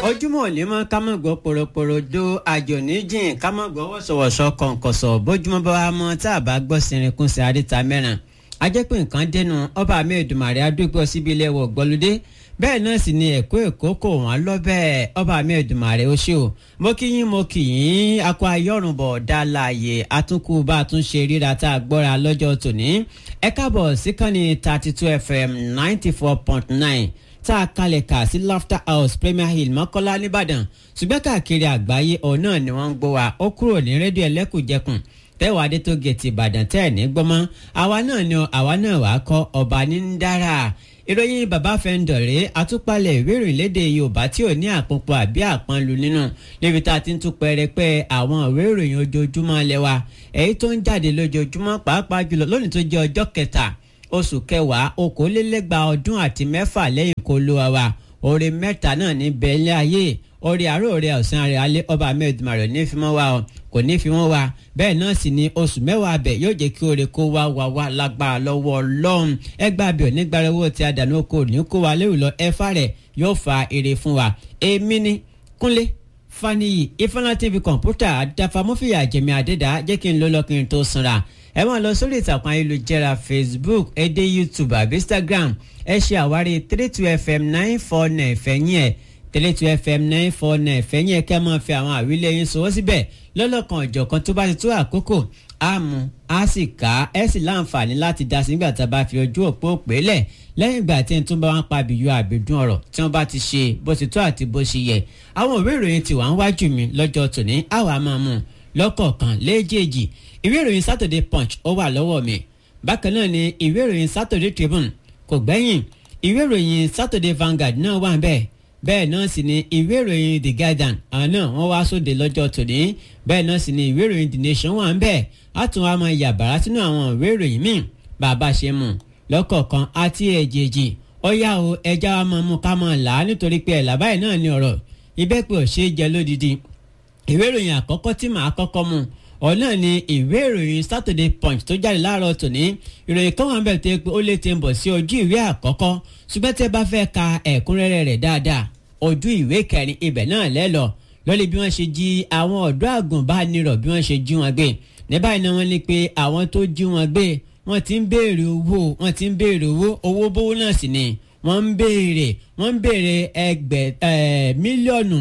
ojúmọ́ ò ní mọ́ ká mọ̀ gbọ́ poroporo do àjò níjìn ká mọ̀ gbọ́ wọ̀sọ̀wọ̀sọ̀ kọ̀ǹkọ̀sọ̀ bójúmọ́ bá wa mọ́ tá a bá gbọ́ sirinkun sí àríta mẹ́ràn a jẹ́ pé nǹkan dẹnu ọba mi Èdùmàrè adúgbò síbi ilé wọ̀ gbọ́lódé bẹ́ẹ̀ náà sì ni ẹ̀kọ́ èkó kò wọ́n lọ́bẹ̀ ọba mi Èdùmàrè ó ṣe o mo kí yín mo kì yín akọ ayọ́rùnbọ̀ dá láàyè atúnkù bá a tún ṣe ríra tá a gbọ́ra lọ́jọ́ tòní ẹ káàbọ̀ síkànnì thirty two fm ninety four point nine tá a kalẹ̀ kà sí laughter house premier hill mọ́kọ́lá nìbàdàn ṣùgbọ́n káàkiri àgbáyé ọ̀hún náà ni wọ́n ń gbọ́ wa ó kúrò ní rédíò ẹlẹ́kùnjẹkùn tẹ́wọ̀ adé tó gẹ̀ẹ́tì ìbàdàn tẹ́ ẹ̀ ní gbọ́mọ́ àwa náà ni àwa náà wàá kọ́ ọba ní ń dára ìròyìn bàbá fẹ́ńdọ̀rẹ́ àtúpalẹ̀ ìwé ìròyìn lédè yorùbá tí ò ní àpòpọ̀ àbí àpọ́nlu nínú níbi tá a ti ń tún pẹrẹpẹ àwọn ìwé ìròyìn ojoojúmọ́ lẹ́wà èyí tó ń jáde lójoojúmọ́ pàápàá jùlọ lónìí tó jẹ́ ọjọ́ kẹta oṣù kẹwàá okòólélẹ́gbàá ọdún àti mẹ́fà lẹ́yìn kó ló wa wa oore mẹ́ta náà ní bẹ́ẹ̀lẹ́ ayé orí àárọ̀ orí ọ̀sán rẹ̀ alẹ́ ọba ahmed mario ní fímọ́ wa ọ kò ní fímọ́ wa bẹ́ẹ̀ náà sì ni oṣù mẹ́wàá abẹ yóò jẹ́ kí oore kó wá wá wá lágbára lọ́wọ́ ọlọ́run ẹgbẹ́ abẹ onígbàrá owó tí a dànù oko ní kó wa lérò lọ ẹfà rẹ̀ yóò fa èrè fún wa èmi ni kúnlé faniyi ifeanyi tv kọ̀ǹpútà àdàfàmọ́fìyà jẹ̀mí àdẹ́dà jẹ́ kí n lọ lọ́kùnrin tó sanra ẹ máa lọ sórí ìtàkùn ayélujára facebook ẹ dé youtube àbí instagram ẹ ṣe àwárí three two fm nine four nine fẹ̀yìn ẹ̀ three two fm nine four nine fẹ̀yìn ẹ̀ kẹ́ máa fi àwọn àwílẹ̀ yín sọwọ́ síbẹ̀ lọ́lọ́kan ọ̀jọ̀kan tó bá ti tó àkókò á mú á sì ká ẹ sì láǹfààní láti dá sí nígbà tá a bá fi ojú òpó pèélẹ̀ lẹ́yìn ìgbà tí n tún bá wọn pa àbíyọ àbídún ọ̀rọ̀ tí wọ́n bá ti ṣe bó ti tó àti bó ṣe yẹ àwọn òwe ìròyìn ti wà ń wájú mi lọ́jọ́ tòní àwa máa mú lọ́kọ̀ọ̀kan léjèèjì ìwé ìròyìn Saturday Punch ó wà lọ́wọ́ mi bákan náà ni ìwé ìròyìn Saturday Tribune kò gbẹ́yìn ìwé ìròyìn Saturday Vanguard náà wà bẹ́ẹ̀ bẹ́ẹ̀ náà sì ni ìwé ìròyìn The Guardian àwọn náà wọ́n wá sóde lọ́jọ́ tòní bẹ́ẹ̀ náà sì ni ìwé ìròyìn The Nation wà ń bẹ́ẹ̀ á tún wá máa yàbàrá sínú àwọn ìwé ìròyìn míì bàbá ṣe mú lọ́kọ̀ọ̀kan àti èjèèjì ó yá o ẹja wa máa mú ká máa là á nítorí pé ẹ̀là báyìí náà ni ọ̀rọ̀ ìbẹ́pẹ́ ò ṣeé jẹ lódìdí ìwé ìròyìn àkọ́kọ́ tí màá kọ́kọ́ mú ọ̀nà ni ìwé ìròyìn Saturday Punch tó jáde láàárọ̀ tòní ìròyìn kan wà ń bẹ̀ tó yẹ pé ó lè ti ń bọ̀ sí ojú ìwé àkọ́kọ́ ṣùgbọ́n tẹ́ bá fẹ́ ka ẹ̀kúnrẹ́rẹ́ rẹ̀ dáadáa ojú ìwé kẹrin ibẹ̀ náà lẹ́lọ lórí bí wọ́n ṣe jí àwọn ọ̀dọ́ àgùnbánirọ̀ bí wọ́n ṣe jí wọn gbé ní báyìí náà wọ́n ní pé àwọn tó jí wọn gbé wọ́n ti ń béèrè owó wọ́n ti ń béèrè owó owó bówó náà sì ni wọ́n ń béèrè wọ́n ń béèrè ẹgbẹ̀ mílíọ̀nù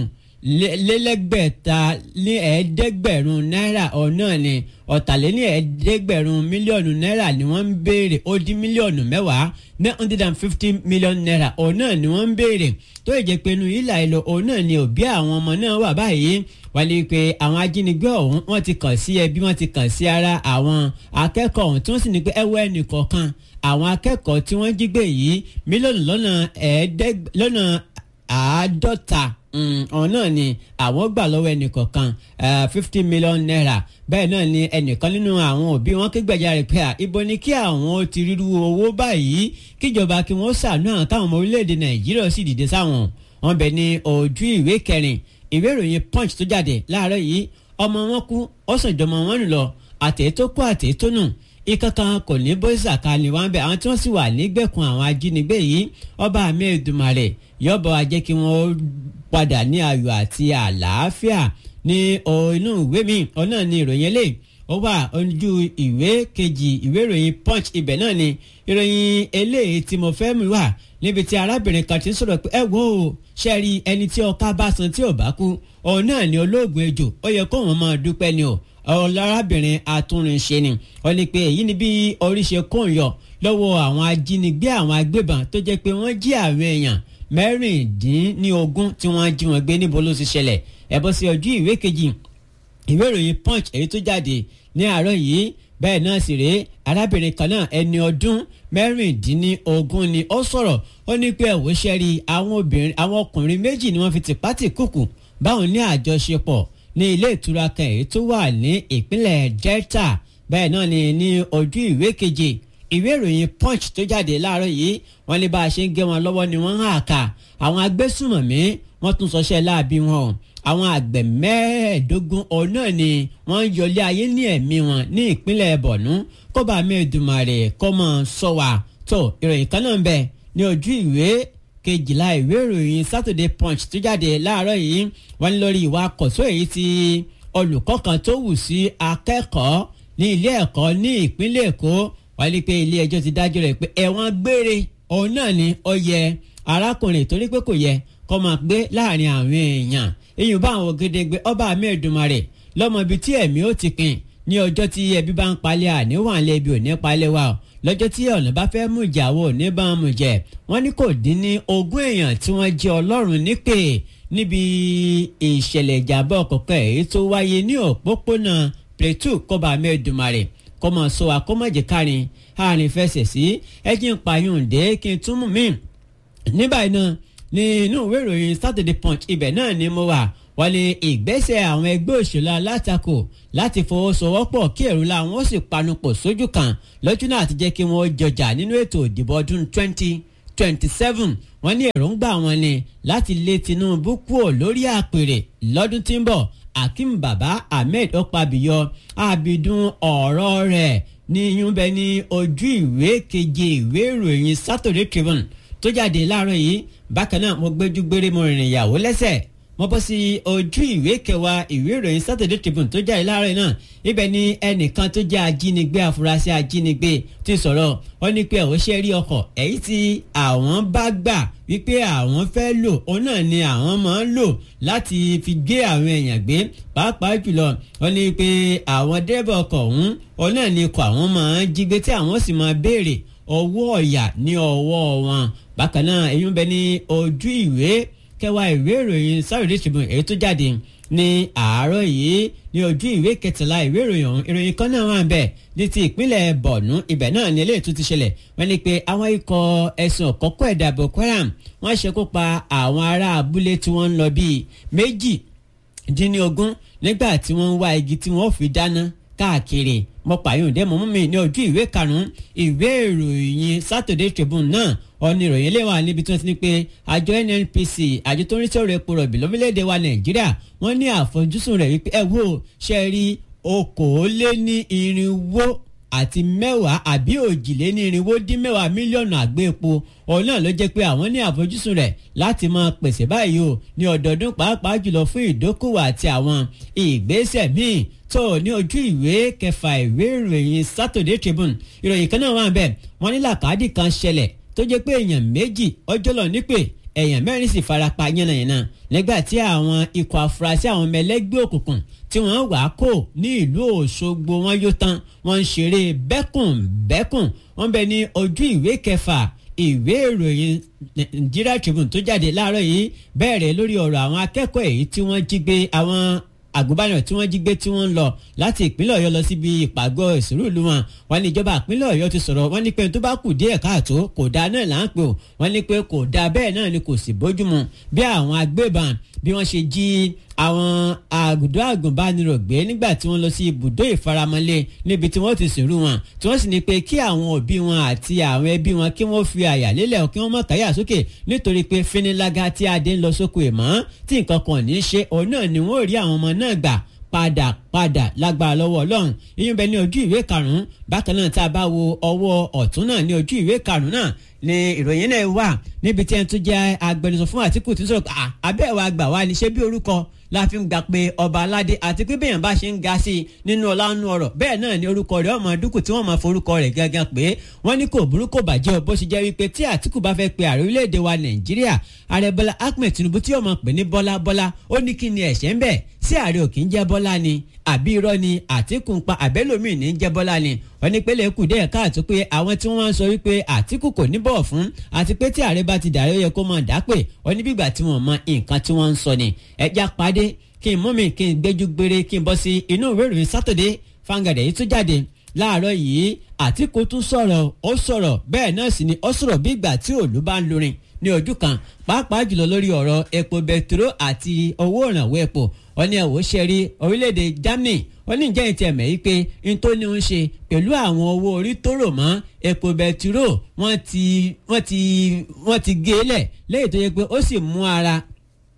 lélẹ́gbẹ̀ta ní ẹ̀ẹ́dẹ́gbẹ̀rún náírà ọ̀nà ni ọ̀tàléní ẹ̀ẹ́dẹ́gbẹ̀rún mílíọ̀nù náírà ni wọ́n ń béèrè ó dín mílíọ̀nù mẹ́wàá nine hundred and fifty million naira ọ̀nà ni wọ́n ń béèrè tó yẹ jẹ́ pé inú ìlà ìlọ ọ̀nà ni òbí àwọn ọmọ náà wà báyìí wálé pé àwọn ajínigbé ọ̀hún wọ́n ti kàn sí ẹbí wọ́n ti kàn sí ara àwọn akẹ́kọ̀ọ́ ọ̀hún tí wọ́n sì ní pé ẹwọ́ ẹnì kọ̀ọ̀kan àwọn akẹ́kọ̀ọ́ tí wọ́n jí gbé yìí mílíọ̀nù lọ́nà ẹ̀ẹ́dẹ́gbẹ̀ lọ́nà àádọ́ta ọ̀hún náà ni àwọn gbà lọ́wọ́ ẹnìkọ̀ọ̀kan fifty million naira bẹ́ẹ̀ náà ni ẹnìkan nínú àwọn òbí wọn ké gbàjarè pé à ibo ni kí àwọn ti ríru owó báyìí kíjọba kí wọ́n ṣàánú àwọn káwọn ọmọ orílẹ̀-èdè nàìjíríà sì dìde sáwọn wọn bẹ̀ ní ojú ìwé kẹrin ìwé ìròyìn punch tó jáde láàárọ̀ yìí ọmọ wọn kú ó sàn jọmọ wọn nù lọ àtẹ̀tó kú àtẹ̀tó nù ìkankan kò ní bó ṣàkàlì wọn bẹ àwọn tí wọ́n sì wà nígbèkùn àwọn ajínigbé yìí ọba àmì Èdùmàrè yọbọ ajẹ́ kí wọ́n padà ní ayọ̀ àti àlàáfíà ní inú ìwé mi ọ̀nà ni ìròyìn eléyìí ó wà ojú ìwé kejì ìwé ìròyìn punch ibẹ̀ náà ni ìròyìn eléyìí tí mo fẹ́ mi wà níbi tí arábìnrin kan ti ń sọ̀rọ̀ pé ẹ wo ṣe rí ẹni tí ọká bá san tí ò bá kú òun náà ni olóògùn ejò ó yẹ kó wọn máa dúpẹ́ ni o ọlọ́rábìnrin atúnrinṣe ni ó ní pé èyí ni bí oríṣi kóun yọ lọ́wọ́ àwọn ajínigbé àwọn agbébọn tó jẹ́ pé wọ́n jí àwọn èèyàn mẹ́rìndínlógún tí wọ́n jí wọn gbé níbo ló ti ṣẹlẹ̀ ẹ bọ́ sí ojú ìwé kejì ìwé ìròyìn punch èyí tó jáde ní àárọ̀ yìí bẹ́ẹ̀ náà sì rèé arábìnrin kan náà ẹni ọdún mẹ́rìndínlógún ni ó sọ̀rọ̀ ó ní pé ẹ̀wọ́ ṣẹ́rí àwọn obìnrin àwọn ọkùnrin méjì ni wọ́n fi tìpátì kùkù báwọn ní àjọṣepọ̀ ní ilé ìtura kan èyí tó wà ní ìpínlẹ̀ Delta bẹ́ẹ̀ náà ni ní ojú ìwé keje ìwé ìròyìn punch tó jáde láàárọ̀ yìí wọ́n ní bá a ṣe ń gé wọn lọ́wọ́ ni wọ́n ń hà ká àwọn agbésùmọ̀mí wọ́n tún sọṣẹ́ láàbí wọn o àwọn àgbẹ̀ mẹ́ẹ̀ẹ́dógún ọ̀hún náà ni wọ́n ń yọlé ayé ní ẹ̀mí wọn ní ìpínlẹ̀ Borno kó bá mi Èdùmàrè kó mọ̀ sọ wà tó ìròyìn kan náà ń bẹ ní ojú ìwé kejìlá ìwé ìròyìn Saturday Punch tó jáde láàárọ̀ yìí wọ́n ní lórí ìwà àkọ́sọ́ èyí tí olùkọ́ kan tó wù sí akẹ́kọ̀ọ́ ní ilé ẹ̀kọ́ ní ìpínlẹ̀ Èkó wọ́n ní pé ilé ẹjọ́ ti dájọ́ rẹ̀ pé ẹ̀wọ̀n gbére òun náà ni ó yẹ arákùnrin torí pé kò yẹ kó máa gbé láàrin àwọn èèyàn èyí bá àwọn ògèdègbè ọba àmì Èdùmàrè lọ́mọ ibi tí ẹ̀mí ó ti pin ní ọjọ́ tí ẹbí bá ń palẹ̀ àníwọ̀n lẹ́bi ò ní palẹ̀ wa lọ́jọ́ tí ọ̀nà bá fẹ́ mú ìjà wo ní bá mú jẹ wọ́n ní kò dín ní ogún èèyàn tí wọ́n jẹ́ ọlọ́run nípè níbi ìṣẹ̀lẹ̀ ìjàmbá ọ̀kọ̀ọ̀kan èyí tó wáyé ní òpópónà Plateau kọba mẹ́ẹ̀dùmarè kọ́mọ sọ akọ́mọ̀jẹ̀ kárin àárín fẹsẹ̀ sí ẹ̀jìn pààyàndé kí n tún mú mi ní báyìí náà ní inú ìwé ìròyìn Saturday Punch ibẹ̀ náà ni mo wà wọ́n ní ìgbésẹ̀ àwọn ẹgbẹ́ òṣèlú alátakò láti fọwọ́sowọ́pọ̀ kí èrò làwọn ó sì panupọ̀ sójú kan lọ́jọ́ náà ti jẹ́ kí wọ́n jọjà nínú ètò ìdìbò ọdún 2027 wọ́n ní èròǹgbà wọn ni láti lé Tinubu kúrò lórí àpèrè lọ́dún tí ń bọ̀ Akeem Baba Ahmed Okpabio abidun ọ̀rọ̀ rẹ̀ ní yúnbẹ ní ojú ìwé keje ìwé ìròyìn Saturday Tribune tó jáde láàárọ̀ yìí bákan náà mo gbẹ́jú gbére mo rìnrìn ìyàwó lẹ́sẹ̀ mo bọ́ sí ojú ìwé kẹwàá ìwé ìròyìn Saturday Tribune tó jáde láàárọ̀ náà ibẹ̀ ni ẹnìkan tó jẹ́ ajínigbé afurasí ajínigbé ti sọ̀rọ̀ ó ní pé àwọn ṣe rí ọkọ̀ èyí tí àwọn bá gbà wípé àwọn fẹ́ lò òun náà ni àwọn máa ń lò láti fi gbé àwọn èèyàn gbé pàápàá jùlọ ó ní pé àwọn dẹ́rẹ́bà ọkọ̀ ọ̀hún òun náà ni ikọ̀ àwọn máa ń jí gbé tí àwọn sì máa béèrè owó ọ̀yà ní ọwọ́ wọn bákan náà èyí ń bẹ ní ojú ìwé kẹwàá ìwé ìròyìn Saturday Tribune èyí tó jáde ní àárọ̀ yìí ní ojú ìwé kẹtàlá ìwé ìròyìn ọ̀hún ìròyìn kan náà wà ń bẹ̀ ní ti ìpínlẹ̀ Borno ibẹ̀ náà ní eléyìí tó ti ṣẹlẹ̀ wọ́n ní pé àwọn ikọ̀ ẹ̀sùn ọ̀kọ́kọ́ ẹ̀dá Boko Haram wọ́n ṣekú pa àwọn ará abúlé tí wọ́n ń lọ bíi méjì dín ní ogún nígbà tí wọ́n ń wá igi tí wọ́n fi dáná káàkiri mo pààyàn dé mọ́ mi ní ojú ìwé karùn-ún ìwé ìròyìn Saturday Tribune náà ọ̀nì ìròyìn lè wà níbi tí wọ́n ti ní pé àjọ NNPC àjọ tó ń rí sọ̀rọ̀ epo rọ̀bì lórílẹ̀‐èdè wa Nàìjíríà wọ́n ní àfojúsùn rẹ̀ wípé ẹ wo ṣe rí okòóléní irinwó àti mẹ́wàá àbí òjìléní irinwó dín mẹ́wàá mílíọ̀nù àgbé epo òun náà ló jẹ́ pé àwọn ní àfojúsùn rẹ̀ láti máa pèsè báyìí o ní ọdọọdún pàápàá jùlọ fún ìdókòwò àti àwọn ìgbésẹ̀ míì tó ní ojú ìwé kẹfà ìwé ìròyìn Saturday Tribune ìròyìn kan náà wà bẹ́ẹ̀ wọ́n ní làkàdì kan ṣẹlẹ̀ tó jẹ́ pé èèyàn méjì ọjọ́ lọ nípè èèyàn mẹ́rin sì farapa yánnayànna nígbà tí àwọn ikọ̀ afurasí àwọn ọmọ ẹlẹ́gbẹ́ òkùnkùn tí wọ́n wà á kó ní ìlú Òṣogbo wọn yóò tán wọ́n ń ṣeré bẹ́kùnbẹ́kùn wọ́n bẹ ní ojú ìwé kẹfà ìwé ìròyìn Nigeria Tribune tó jáde láàárọ̀ yìí bẹ̀rẹ̀ lórí ọ̀rọ̀ àwọn akẹ́kọ̀ọ́ èyí tí wọ́n jí gbé àwọn àgùnbánirọ̀ tí wọ́n jí gbé tí wọ́n ń lọ láti ìpínlẹ̀ ọ̀yọ́ lọ síbi ìpàgọ́ ìṣòro ìlú wọn wọ́n ní ìjọba ìpínlẹ̀ ọ̀yọ́ ti sọ̀rọ̀ wọ́n ní pé tó bá kù díẹ̀ káàtó kò dáa náà là ń pè ó wọ́n ní pé kò dáa bẹ́ẹ̀ náà ni kò sì bójúmu bí àwọn agbébọn bí wọ́n ṣe jí àwọn àgùdó àgùnbánirọ̀ gbé nígbà tí wọ́n lọ sí ibùdó ìfaramọ́lé níbi tí wọ́n ti sìnrú wọn tí wọ́n sì ní pé kí àwọn òbí wọn àti àwọn ẹbí wọn kí wọ́n fi àyà lélẹ̀ kí wọ́n má káyà sókè nítorí pé finilága tí adé ń lọ sóko ìmọ̀ tí nǹkan kan ní í ṣe òun náà ni wọ́n rí àwọn ọmọ náà gbà padà padà lágbára lọ́wọ́ ọlọ́run ìyún bẹ ní ojú ìwé karùn-ún bákan náà tá a bá wo ọwọ́ ọ̀tún náà ní ojú ìwé karùn-ún náà ni ìròyìn náà wà níbi tí ẹni tó jẹ́ agbẹnusọ fún Àtíkù tí ń sọ̀rọ̀ abẹ́ wa gbà wá ní ṣé bí orúkọ la fi ń gbà pé ọba aládé àti pé bẹ́ẹ̀ bá ṣe ń ga sí i nínú ọlánú ọ̀rọ̀ bẹ́ẹ̀ náà ni orúkọ rẹ̀ ọmọ dúkù tí wọ́n máa forúkọ rẹ̀ gángan pé wọ́n ní kò burú kò bàjẹ́ bó ṣe jẹ́ wípé tí Àtíkù bá fẹ́ pe ààrẹ orílẹ̀-èdè wa Nàìjíríà ààrẹ Bọ́lá Ahmed Tinubu tí yóò máa pè ní Bọ́lá Bọ́lá ó ní kí ni ẹ̀ṣẹ̀ ń bẹ̀ sí ààrẹ ò kì í jẹ́ Bọ́lá ni àbí irọ́ ni Àtíkù ń pa àbẹ́lòmíì ní jẹ́ Bọ́lá ni wọ́n ní pélé kù díẹ̀ káàtó pé àwọn tí wọ́n sọ wípé Àtíkù kò ní bọ̀ fún àti pé tí ààrẹ bá ti dàrẹ́ ó yẹ kó máa dá pé wọ́n ní bígbà tí wọ́n mọ nǹkan tí wọ́n ń sọ ni ẹja padé kí n mú mi kí n gbẹ́jú gbére kí n bọ́ sí inú ìwé ìròyìn Saturday fangada yìí tún jáde láàárọ̀ yìí Àtíkù tún sọ̀rọ̀ ó sọ̀rọ̀ bẹ́ẹ̀ náà sì ni ó sọ̀rọ̀ bí ìgbà tí òòlù bá ń lorin ní ojú kan pàápàá jùlọ lórí ọ̀rọ̀ epo bẹtiró àti owó ìrànwọ́ epo wọ́n ní ẹ̀wọ̀ ṣe rí orílẹ̀-èdè Germany wọ́n ní ìjẹ́ ìtì ẹ̀mẹ́ yìí pé n tó ní ń ṣe pẹ̀lú àwọn owó orí tó rò mọ́ epo bẹtiró wọ́n ti wọ́n ti wọ́n ti gé lẹ̀ lẹ́yìn tó yẹ pé ó sì mú ara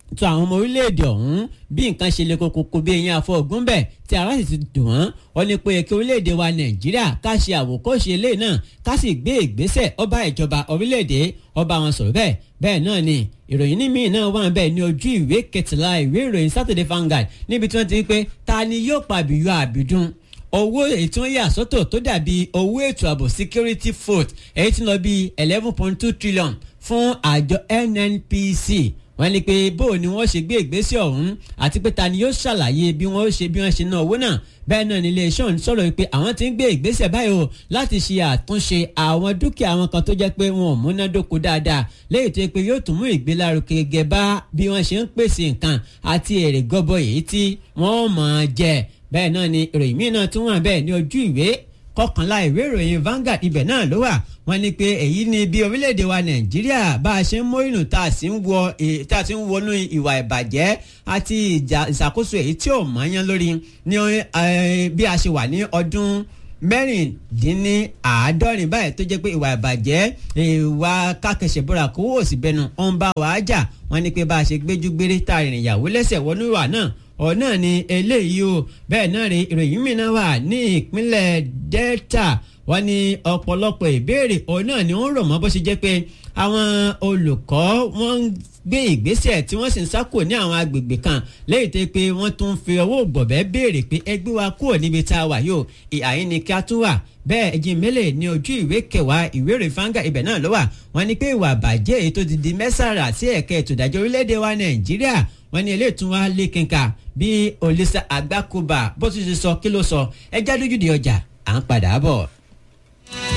tó àwọn ọmọ orílẹ̀-èdè ọ̀hún bí nǹkan ṣe le kokoko bí eyín afọ ògún bẹ̀ tí ara sì ti dùn wọ́n wọ́n ní pé kí orílẹ̀-èdè wa nàìjíríà ká ṣe àwòkọ́ṣe ilé náà ká sì gbé ìgbésẹ̀ ọba ìjọba orílẹ̀-èdè ọba wọn sọ̀rọ̀ bẹ́ẹ̀ bẹ́ẹ̀ náà ni ìròyìn ní míì náà wà bẹ́ẹ̀ ní ojú ìwé kẹtìlá ìwé ìròyìn Saturday Vanguard níbi tí wọ́n ti ń pé ta ni yóò pa àbíyọ àbídún owó ètò yà sọ́tọ̀ tó dàbí owó ètò ààbò security foot èyí tí ń lọ bí eleven point two trillion fún àjọ NNPC wọ́n ní pé bó ni wọ́n ṣe gbé ìgbésẹ̀ ọ̀hún àti pé ta ni yóò ṣàlàyé bí wọ́n ṣe bí wọ́n ṣe ná owó náà bẹ́ẹ̀ náà ní iléeṣẹ́ ọ̀hún sọ̀rọ̀ pé àwọn ti ń gbé ìgbésẹ̀ báyìí o láti ṣe àtúnṣe àwọn dúkìá wọn kan tó jẹ́ pé wọn ò múnádóko dáadáa léyìí tó yẹ pé yóò tún mú ìgbélárugẹ gẹ́gẹ́ bá bí wọ́n ṣe ń pèsè nǹkan àti èrè gọbọ èyí tí wọ́n máa jẹ bẹ́ẹ̀ náà ni ìròyìn míì náà tún wà bẹ́ẹ̀ ní ojú ìwé kọkànlá ìwé ìròyìn Vanguard ibẹ̀ náà ló wà wọ́n ní pé èyí ni bí orílẹ̀-èdè wa Nàìjíríà bá a ṣe ń mórìnù tá a sì ń wọ tá a sì ń wọnú ìwà ìbàjẹ́ àti ìṣàkóso èyí tí ò mọ́yán lórí ní bí a ṣe wà ní ọdún mẹ́rìndínláàádọ́rin báyìí tó jẹ́ pé ìwà ìbàjẹ́ ìwà kákẹ́sẹ̀ bọ́ra kówó òsì bẹnu ọ̀n bá wàá jà wọ́n ní pé bá a ṣe gbéjú gbére tá a rìnrìn ìyàwó lẹ́sẹ̀ wọnú ìwà náà ọ̀ náà ni eléyìí o bẹ́ẹ̀ náà rí ìròyìn mìíràn wà ní ìpínlẹ̀ Delta wọ́n ní ọ̀pọ̀lọpọ̀ ìbéèrè ọ̀ náà ni wọ́n rọ̀ mọ́ bó ṣe jẹ́ pé àwọn olùkọ́ wọ́n ń gbé ìgbésẹ̀ tí wọ́n sì ń sákò ní àwọn agbègbè kan lẹ́yìn tó pé wọ́n tún fi ọwọ́ gbọ̀bẹ́ béèrè pé ẹgbẹ́ wa kúrò níbi tá a wà yóò ìhàyín ni kí a tún wà bẹ́ẹ̀ ẹ̀jìn mélèé ní ojú ìwé kẹwàá ìwé ìròyìn fanga ibẹ̀ náà ló wà wọ́n ní pé ìwà àbàjẹ́ èyí tó ti di mẹ́sàrà sí ẹ̀ka ètò ìdájọ́ orílẹ̀-èdè wa Nàìjíríà wọ́n ní eléyìí tún wá lé kínka bí Olisa Agbákòbá bó ti ṣe sọ kí ló sọ ẹjá lójúde ọjà à ń padà bọ̀.